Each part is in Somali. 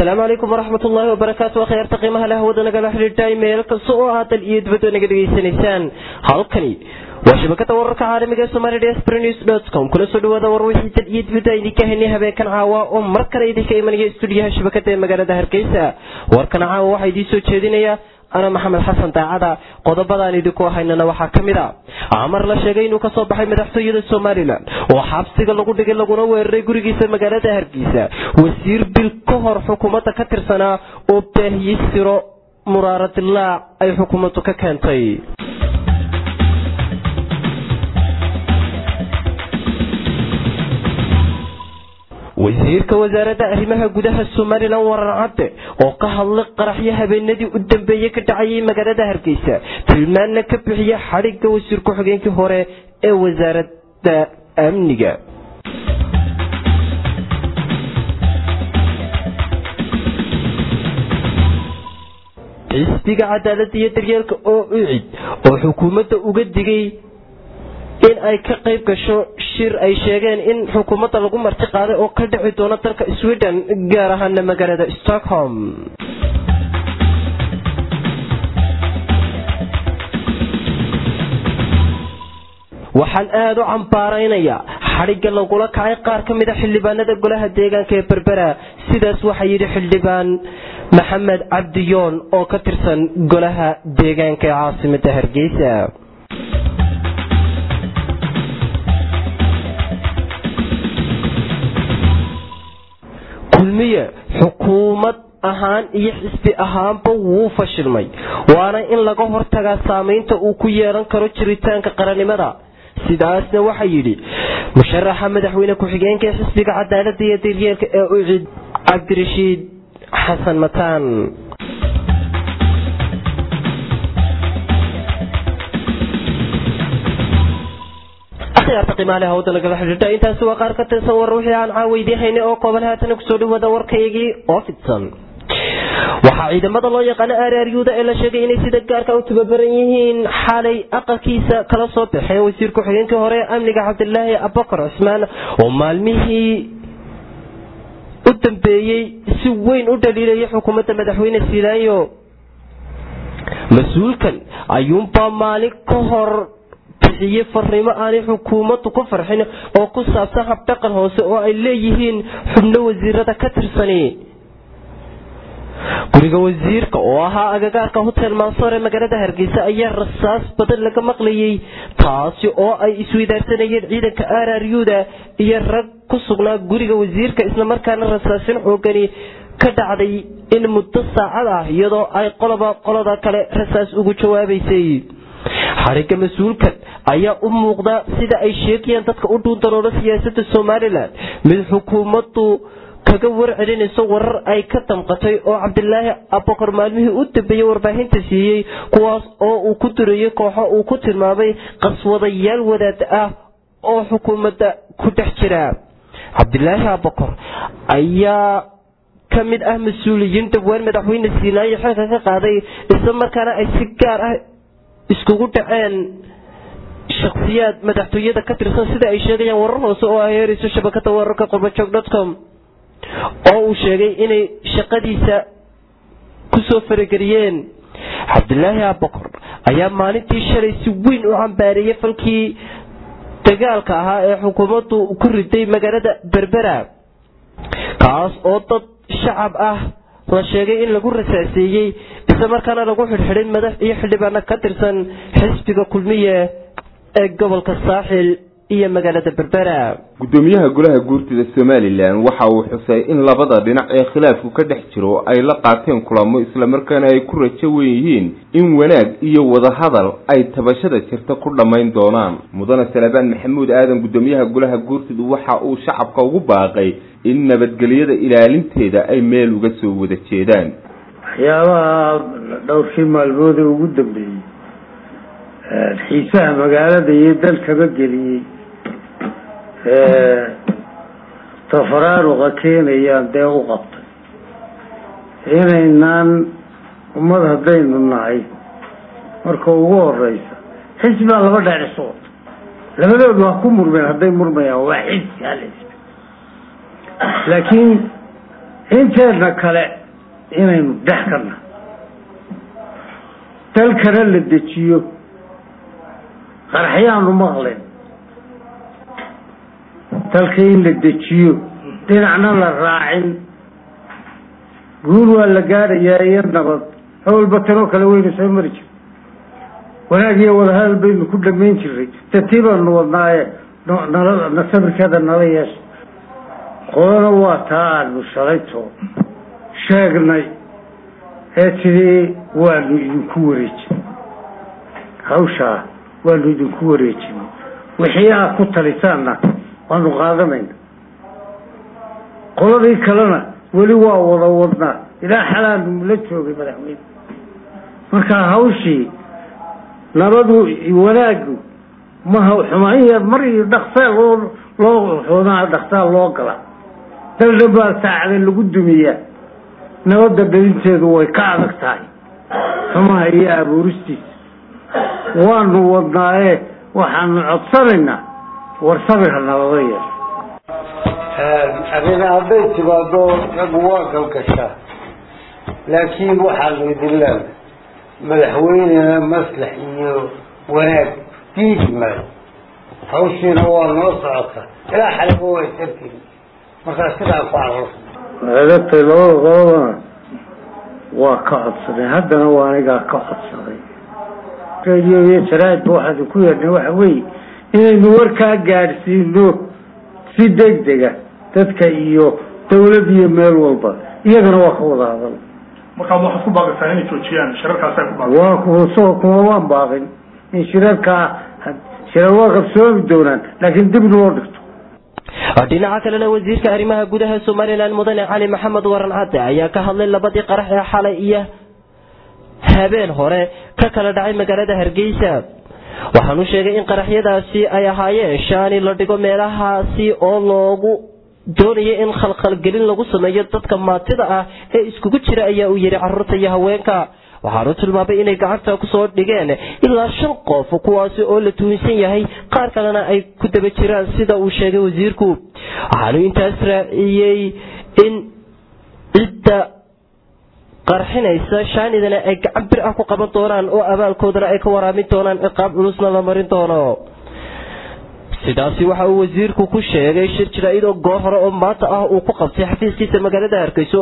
asalaamu calaykum waraxmat ullaahi wabarakaatu akhyaarta qiimaha leh hawada nagala xidhiidhay meel kasta oo aad dal iyo dibadda naga dhegaysanaysaan halkani waa shabakada wararka caalamiga ee somali dsbr news dot com kula soo dhawaada war wixii dal iyo dibadda idinka haynay habeenkan caawa oo mar kale idinka imanaya stuudiyaha shabakada ee magaalada hargeysa warkan caawa waxaa idiin soo jeedinaya ana maxamed xasan daacada qodobadaan idinku haynana waxaa ka mid a amar la sheegay inuu kasoo baxay madaxtooyada somalilan oo xabsiga lagu dhigay laguna weeraray gurigiisa magaalada hargeysa wasiir bil ka hor xukuumadda ka tirsanaa oo baahiyey siro muraaradilaac ay xukuumaddu ka keentay wasiirka wasaaradda arrimaha gudaha somalilan warar cadde oo ka hadlay qaraxyo habeenadii u dambeeyey ka dhacayay magaalada hargeysa tilmaanna ka bixiya xadhigga wasiir ku-xigeenkii hore ee wasaaradda amniga xisbiga cadaaladda iyo daryeelka oo ucid oo xukuumadda uga digay in ay ka qayb gasho shir ay sheegeen in xukuumadda lagu marti qaaday oo ka dhici doono dalka sweden gaar ahaana magaalada stockholm waxaan aada u cambaaraynayaa xadhigga lagula kacay qaar ka mid a xildhibaanada golaha deegaanka ee berbera sidaas waxaa yidhi xildhibaan maxamed cabdiyoon oo ka tirsan golaha deegaanka ee caasimada hargeysa kulmiye xukuumad ahaan iyo xisbi ahaanba wuu fashilmay waana in laga hortagaa saamaynta uu ku yeelan karo jiritaanka qarannimada sidaasna waxaa yidhi musharaxa madaxweyne ku-xigeenka ee xisbiga cadaaladda iyo daryeelka ee ucid cabdirashiid xasan mataan intaasi waa qaar ka tirsan war wixii aan caaweydiin haynay oo kooban haatana kusoo dhawaada warkaygii oo fidsan waxaa ciidamada loo yaqaano araaryuuda ee la sheegay inay sida gaarka u tababaran yihiin xalay aqalkiisa kala soo baxeen wasiir ku-xigeenkii hore ee amniga cabdilaahi abubakar cusmaan oo maalmihii u dambeeyey si weyn u dhaliilayay xukuumadda madaxweyne siilaayo mas-uulkan ayuunbaa maalin ka hor bixiyey farriimo aanay xukuumaddu ku farxin oo ku saabsan habdhaqan hoose oo ay leeyihiin xubno wasiirada ka tirsani guriga wasiirka oo ahaa agagaarka hotel mansoor ee magaalada hargeysa ayaa rasaas badan laga maqlayay taasi oo ay isweydaarsanayeen ciidanka araryuda iyo rag ku sugnaa guriga wasiirka islamarkaana rasaasin xoogani ka dhacday in muddo saacad ah iyadoo ay qoloba qolada kale rasaas ugu jawaabaysay xarigga mas-uulkan ayaa u muuqda sida ay sheegayaan dadka u dhuuntaloola siyaasadda somalilan mid xukuumaddu kaga warcelinayso warar ay ka damqatay oo cabdilaahi abokor maalmihii u dambeeyey warbaahinta siiyey kuwaas oo uu ku durayay kooxo uu ku tilmaamay qaswadayaal wadaad ah oo xukuumadda ku dhex jira cabdilaahi abokor ayaa ka mid ah mas-uuliyiin dhawaan madaxweyne siinaayo xilka ka qaaday isla markaana ay si gaar ah iskugu dhaceen shakhsiyaad madaxtooyada ka tirsan sida ay sheegayaan warar hoose oo ay heerayso shabakada wararka qurbajog dotcom oo uu sheegay inay shaqadiisa kusoo farageliyeen cabdilaahi abokor ayaa maalintii shalay si weyn u cambaareeyey falkii dagaalka ahaa ee xukuumaddu ku riday magaalada berbera kaas oo dad shacab ah la sheegay in lagu rasaaseeyey isla markaana lagu xidhxidhay madax iyo xildhibaano ka tirsan xisbiga kulmiye ee gobolka saaxil iyo magaalada berbera gudoomiyaha golaha guurtida somalilan waxa uu xusay in labada dhinac ee khilaafku ka dhex jiro ay la qaateen kulamo islamarkaana ay ku rajo wen yihiin in wanaag iyo wadahadal ay tabashada jirta ku dhammayn doonaan mudane salebaan maxamuud aadan gudoomiyaha golaha guurtidu waxa uu shacabka ugu baaqay in nabadgelyada ilaalinteeda ay meel uga soo wada jeedaan waxyaabaha dhowrkii maalmood ee ugu dambeeyey xiisaha magaalada iyo dalkaba geliyey tafaraaruqa keenayaan dee u qabtay inaynaan ummad haddaynu nahay marka ugu horeysa xisbaa laba dheer isu wata labadoodu waa ku murmeen hadday murmayaan waa xisbi hal xisbi laakiin inteedna kale inaynu dhex karna dalkana la dejiyo qaraxyaanu maqlen dalka in la dejiyo dhinacna la raacin guul waa la gaadhayaa iyo nabad hawlba tanoo kale weynu soo mari jir wanaag iyo wadahadal baynu ku dhamayn jiray tatii baanu wadnaaye nala na sabirkeeda nala yeesha qolana waa taa aanu shalayto sheegnay ee tidii waanu idinku wareejin hawshaa waanu idinku wareejin wixii aad ku talisaanna waanu qaadanayna qoladii kalena weli waa wada wadnaa ilaa xalaanu la joogay madaxweyne marka hawshii nabadu wanaagu maha xumaan yar mar iyo dhaksaa loo loo xumaa dhaksaa loo gala daldhan baa saacada lagu dumiyaa nabadda dhalinteedu way ka adag tahay xumaha iyo abuuristiisa waanu wadnaaye waxaanu codsanaynaa war sabirha nabada yeesho arrin hadday timaado raggu waa galgashaa laakiin waxaanu idin leenahay madaxweynena maslax iyo wanaag diidi maayo hawshiina waa noo socotaa ilaa xaliba way sartiin markaa sidaa ku carro eedatay labada qolodana waa ka codsaday haddana waa anigaa ka codsaday radio iyo jaraa'idba waxaanu ku yeedhnay waxa weeye inaynu warkaa gaadhsiino si degdega dadka iyo dawlad iyo meel walba iyagana waa ka wada hadal markaa waxaad ku baaqaysaa inay joojiyaan shirarkaasay ku baaqay waa kuso kuma waan baaqin in shirarkaa shirar waa qabsoomi doonaan laakiin dib loo dhigto dhinaca kalena wasiirka arrimaha gudaha somalilan mudane cali maxamed waran cadde ayaa ka hadlay labadii qarax ee xalay iyo habeen hore ka kala dhacay magaalada hargeysa waxaanu sheegay in qaraxyadaasi ay ahaayeen shaani la dhigo meelahaasi oo loogu doonaya in khalkhalgelin lagu sameeyo dadka maatida ah ee iskugu jira ayaa uu yidhi caruurta iyo haweenka waxaanu tilmaamay inay gacanta kusoo dhigeen ilaa shan qof kuwaasi oo la tuhunsan yahay qaar kalena ay ku daba jiraan sida uu sheegay wasiirku waxaanu intaas raaciyey in cidda qarxinaysa shaanidana ay gacan bir ah ku qaban doonaan oo abaalkoodana ay ka waraamin doonaan ciqaab culusna la marin doono sidaasi waxa uu wasiirku ku sheegay shir jaraa'id oo goor hore oo maanta ah uu ku qabtay xafiiskiisa magaalada hargeyso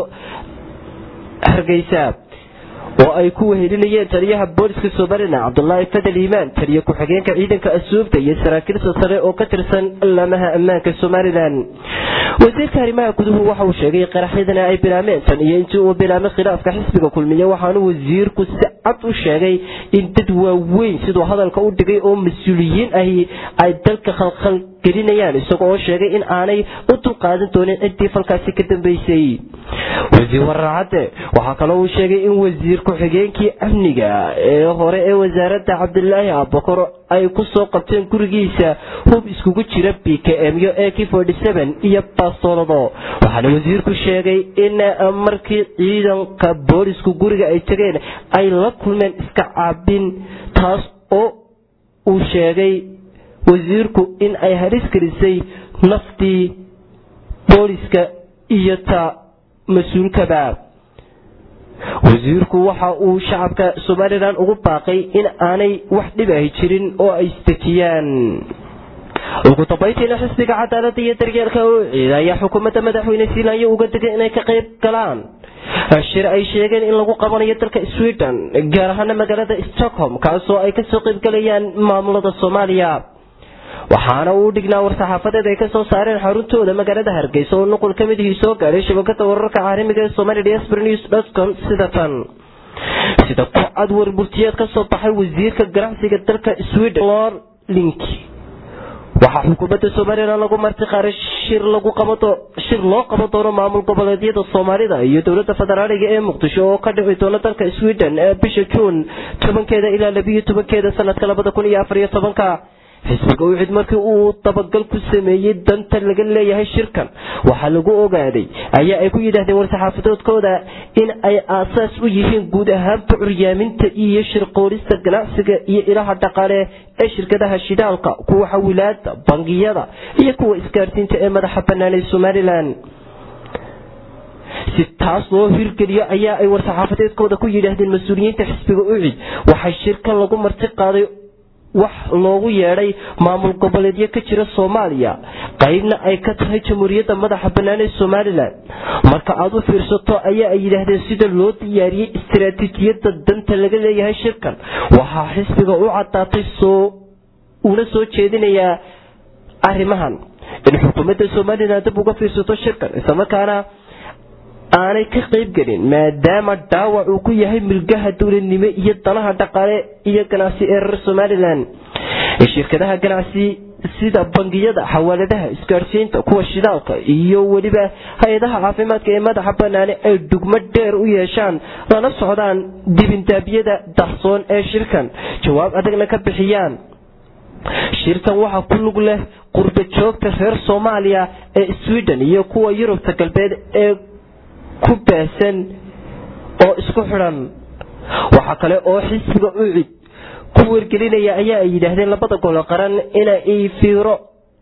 hargeysa oo ay ku wehelinayeen taliyaha booliska somalilan cabdulaahi fadel iimaan taliya ku-xigeenka ciidanka asuubta iyo saraakiilsa sare oo ka tirsan laamaha ammaanka somalilan wasiirka arrimaha guduhu waxa uu sheegay qaraxyadana ay bilaameen tan iyo intii uu bilaamay khilaafka xisbiga kulmiye waxaanu wasiirku si cad u sheegay in dad waaweyn siduu hadalka u dhigay oo mas-uuliyiin ahi ay dalka khalkhal gelinayaan isaga oo sheegay in aanay u dulqaadan doonin ciddii falkaasi ka dambeysay wasiir wararcadde waxaa kaloo uu sheegay in wasiir ku-xigeenkii amniga ee hore ee wasaaradda cabdilaahi abakor ay ku soo qabteen gurigiisa hub iskugu jira b k m yo e k iyo bastoolado waxaana wasiirku sheegay in markii ciidanka boolisku guriga ay tegeen ay la kulmeen iska caabin taas oo uu sheegay wasiirku in ay halis gelisay naftii booliska iyo ta mas-uulkaba wasiirku waxa uu shacabka somalilan ugu baaqay in aanay wax dhib ahi jirin oo ay isdejiyaan ugu dambaytiina xisbiga cadaalada iyo daryeelka u ciida ayaa xukuumadda madaxweyne zealanyo uga digay inay ka qayb galaan shir ay sheegeen in lagu qabanayo dalka sweden gaar ahaana magaalada stockholm kaasoo ay kasoo qaybgalayaan maamulada soomaaliya waxaana uu dhignaa war-saxaafadeed ay kasoo saareen xaruntooda magaalada hargeysa oo nuqul ka midihii soo gaadhay shabakada wararka caalamiga ee somali dsbr news com sida tan sida ku cad warburtiyeed kasoo baxay wasiirka ganacsiga dalka sweden lor link waxaa xukuumadda somalilan lagu marti qaaray shir lagu qabato shir loo qaban doono maamul goboleedyada soomaalida iyo dowladda federaaliga ee muqdisho oo ka dhici doona dalka sweden ee bisha juun tobankeeda ilaa labiyo tobankeeda sanadka labada kun iyo afar iyo tobanka xisbiga ucid markii uu dabagal ku sameeyey danta laga leeyahay shirkan waxaa lagu ogaaday ayaa ay ku yidhaahdeen war-saxaafadoodkooda in ay aasaas u yihiin guud ahaanba curyaaminta iyo shirqoolista ganacsiga iyo ilaha dhaqaale ee shirkadaha shidaalka kuwa xawilaada bangiyada iyo kuwa isgaarsiinta ee madaxa bannaan ee somalilan si taas loo hirgeliyo ayaa ay war-saxaafadeedkooda ku yidhaahdeen mas-uuliyiinta xisbiga ucid waxay shirkan lagu marti qaaday wax loogu yeedhay maamul goboleedyo ka jira soomaaliya qaybna ay ka tahay jamhuuriyadda madaxa bannaan ee somalilan marka aad u fiirsato ayaa ay yidhaahdeen sida loo diyaariyey istaraatiijiyadda danta laga leeyahay shirkan waxaa xisbiga u caddaatay soo una soo jeedinayaa arrimahan in xukuumadda somalilan dib uga fiirsato shirkan islamarkaana aanay ka qayb gelin maadaama dhaawac uu ku yahay milgaha dowladnimo iyo danaha dhaqaale iyo ganacsi ee reer somalilan shirkadaha ganacsi sida bangiyada xawaaladaha isgaadhsiinta kuwa shidaalka iyo weliba hay-adaha caafimaadka ee madaxa banaane ay dhugmo dheer u yeeshaan lana socdaan dibindaabyada dahsoon ee shirkan jawaab adagna ka bixiyaan shirkan waxaa ku lug leh qurba joogta reer soomaaliya ee sweden iyo kuwa yurubta galbeed ee ku baahsan oo isku xidhan waxaa kale oo xisbiga ucid ku wargelinaya ayaa ay yidhaahdeen labada golo qaran inay fiiro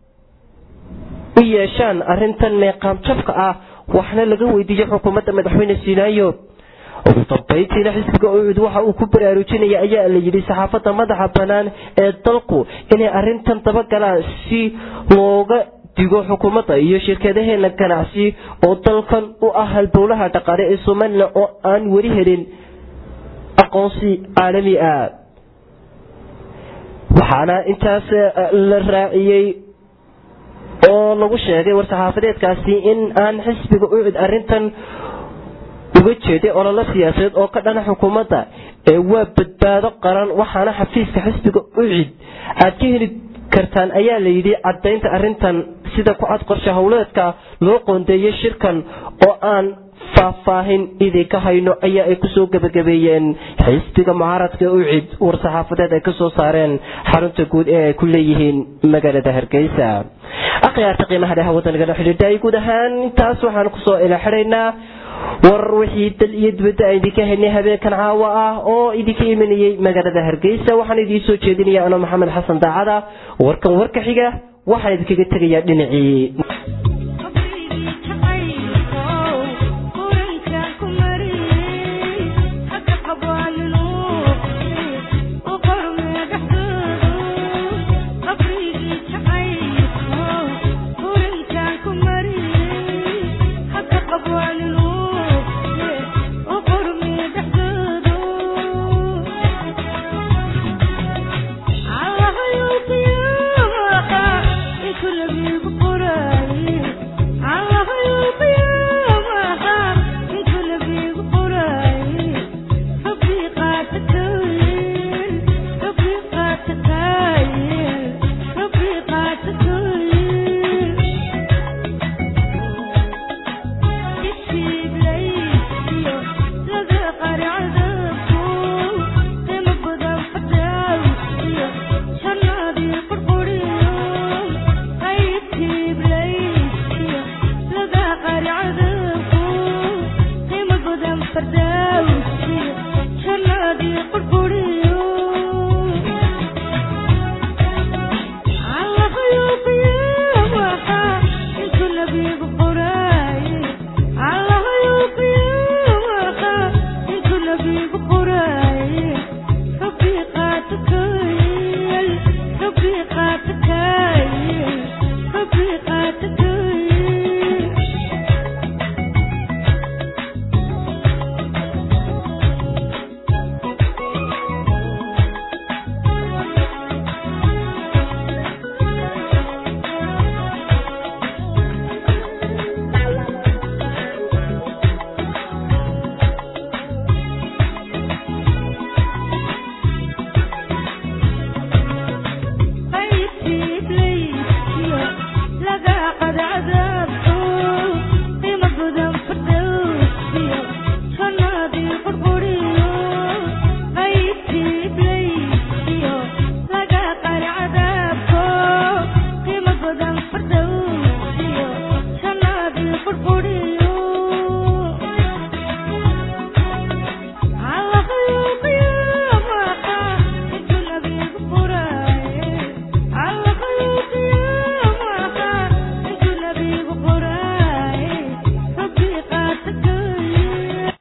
u yeeshaan arintan meeqaamjabka ah waxna laga weydiiyo xukuumadda madaxweyne sinaayo ugu dambayntiina xisbiga ucud waxa uu ku baraarujinaya ayaa la yidhi saxaafadda madaxa bannaan ee dalku inay arintan dabagalaan si looga digo xukuumadda iyo shirkadaheena ganacsi oo dalkan u ah halbowlaha dhaqaale ee somalilan oo aan weli helin aqoonsi caalami ah waxaana intaas la raaciyey oo lagu sheegay war-saxaafadeedkaasi in aan xisbiga ucud arintan uga jeeday ololo siyaasadeed oo ka dhana xukuumadda ee waa badbaado qaran waxaana xafiiska xisbiga ucid aad ka heli kartaan ayaa la yidhi caddaynta arrintan sida ku cad qorshe howleedka loo qoondeeyey shirkan oo aan faahfaahin idinka hayno ayaa ay kusoo gebagabeeyeen xisbiga mucaaradka ucid war-saxaafadeed ay kasoo saareen xarunta guud ee ay ku leeyihiin magaalada hargeysa akhyaarta qiimaha dheha waddanigana xidhiidhay guud ahaan intaas waxaan kusoo ilaxidhaynaa war wixii dal iyo dibadda aan idinka helnay habeenkan caawa ah oo idinka imanayey magaalada hargeysa waxaan idiin soo jeedinaya anoo maxamed xasan daacada warkan warka xiga waxaan idinkaga tegayaa dhinacii عذابكم قيمة بدن فردوس